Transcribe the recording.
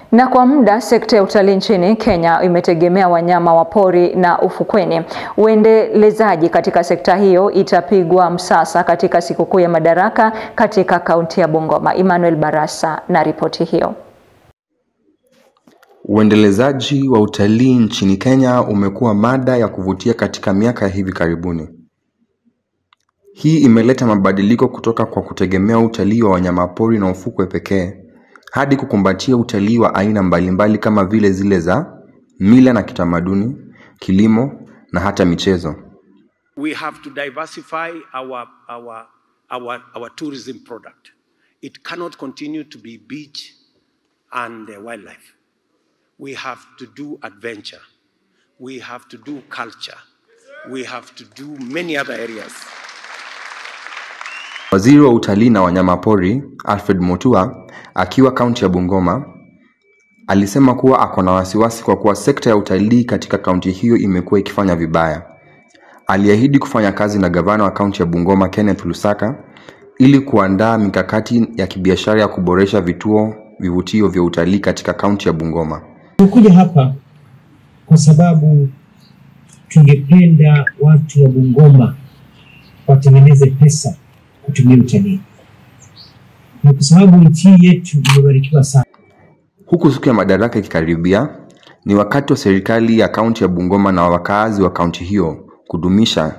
Na kwa muda sekta ya utalii nchini Kenya imetegemea wanyama wa pori na ufukweni. Uendelezaji katika sekta hiyo itapigwa msasa katika sikukuu ya Madaraka katika kaunti ya Bungoma. Emmanuel Barasa na ripoti hiyo. Uendelezaji wa utalii nchini Kenya umekuwa mada ya kuvutia katika miaka ya hivi karibuni. Hii imeleta mabadiliko kutoka kwa kutegemea utalii wa wanyamapori na ufukwe pekee hadi kukumbatia utalii wa aina mbalimbali kama vile zile za mila na kitamaduni, kilimo na hata michezo. We have to diversify our, our, our, our tourism product. It cannot continue to be beach and uh, wildlife. We have to do adventure. We have to do culture. We have to do many other areas. Waziri wa utalii na wanyamapori Alfred Mutua akiwa kaunti ya Bungoma alisema kuwa ako na wasiwasi kwa kuwa sekta ya utalii katika kaunti hiyo imekuwa ikifanya vibaya. Aliahidi kufanya kazi na gavana wa kaunti ya Bungoma Kenneth Lusaka ili kuandaa mikakati ya kibiashara ya kuboresha vituo vivutio vya utalii katika kaunti ya Bungoma. Tumekuja hapa kwa sababu tungependa watu wa Bungoma watengeneze pesa kutumia utalii, na kwa sababu nchi yetu imebarikiwa sana. Huku siku ya Madaraka ikikaribia, ni wakati wa serikali ya kaunti ya Bungoma na wakaazi wa kaunti hiyo kudumisha